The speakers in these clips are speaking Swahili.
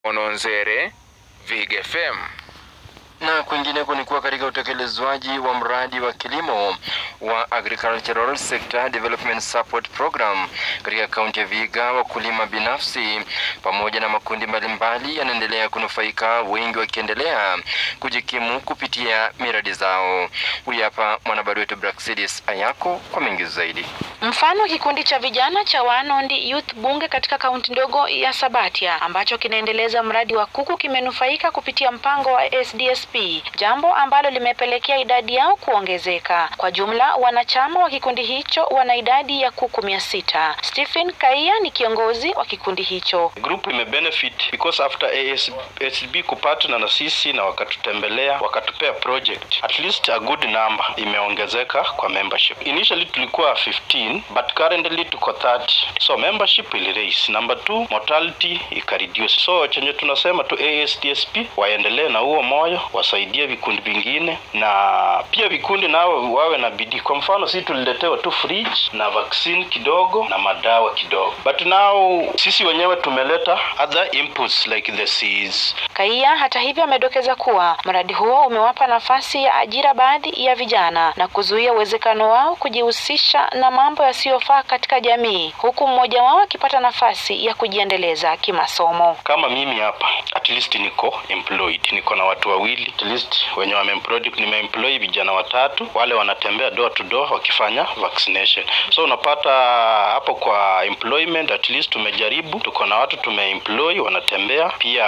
Ononzere, Vig FM. Na kwingineko ni kuwa katika utekelezwaji wa mradi wa kilimo wa Agricultural Sector Development Support Program katika kaunti ya Vihiga, wakulima binafsi pamoja na makundi mbalimbali yanaendelea kunufaika, wengi wakiendelea kujikimu kupitia miradi zao. Huyu hapa mwanahabari wetu Braxidis Ayako kwa mengi zaidi. Mfano kikundi cha vijana cha Wanondi Youth Bunge katika kaunti ndogo ya Sabatia ambacho kinaendeleza mradi wa kuku kimenufaika kupitia mpango wa SDSP, jambo ambalo limepelekea idadi yao kuongezeka. Kwa jumla wanachama wa kikundi hicho wana idadi ya kuku mia sita. Stephen Kaia ni kiongozi wa kikundi hicho. Group imebenefit because after ASB kupartner na sisi na wakatutembelea wakatupea project at least a good number imeongezeka kwa membership. Initially tulikuwa 15 but currently tuko 30 so membership ili raise. Number two mortality ikareduce. So chenye tunasema tu ASDSP waendelee na huo moyo, wasaidie vikundi vingine na pia vikundi nao wawe na bidii. Kwa mfano sisi tuliletewa tu fridge na vaccine kidogo na madawa kidogo, but now sisi wenyewe tumeleta other inputs like the seeds. Kaia hata hivyo amedokeza kuwa mradi huo umewapa nafasi ya ajira baadhi ya vijana na kuzuia uwezekano wao kujihusisha na mambo yasiyofaa katika jamii, huku mmoja wao akipata nafasi ya kujiendeleza kimasomo. Kama mimi hapa at least niko employed, niko na watu wawili at least wenye wameemployed. Nimeemploy vijana watatu, wale wanatembea door to door wakifanya vaccination. So unapata hapo kwa employment at least tumejaribu, tuko na watu tumeemploy wanatembea. Pia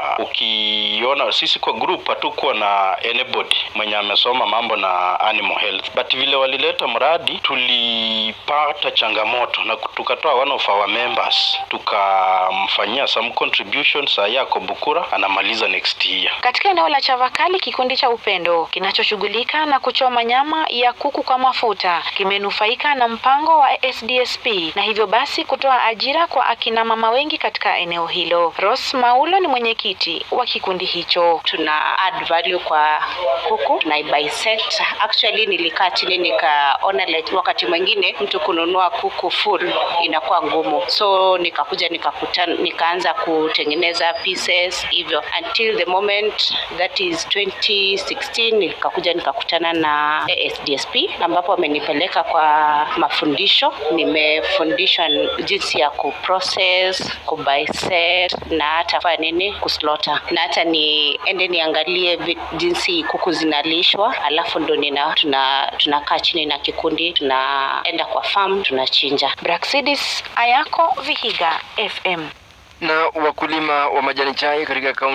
ukiona sisi kwa group hatukuwa na anybody mwenye amesoma mambo na animal health, but vile walileta mradi tulipata changamoto na tukatoa one of our members tukamfanyia some contributions. Saa yako Bukura anamaliza next year. Katika eneo la Chavakali, kikundi cha Upendo kinachoshughulika na kuchoma nyama ya kuku kwa mafuta kimenufaika na mpango wa SDSP na hivyo basi kutoa ajira kwa akina mama wengi katika eneo hilo. Rose Maulo ni mwenyekiti wa kikundi hicho. tuna add value kwa kuku tuna bisect. Actually nilikaa chini nikaona like wakati mwingine mtu kununua kuku full inakuwa ngumu, so nikakuja nikakutana, nikaanza kutengeneza pieces hivyo until the moment that is 2016 nikakuja nikakutana na ASDSP ambapo wamenipeleka kwa mafundisho. Nimefundishwa jinsi ya kuprocess, kubisect na hata fanya nini kuslota na hata niende niangalie vi- jinsi kuku zinalishwa, alafu ndo nina tuna tunakaa chini na kikundi tunaenda kwa farm tunachinja. Braxidis Ayako, Vihiga FM. Na wakulima wa majani chai katika kaunti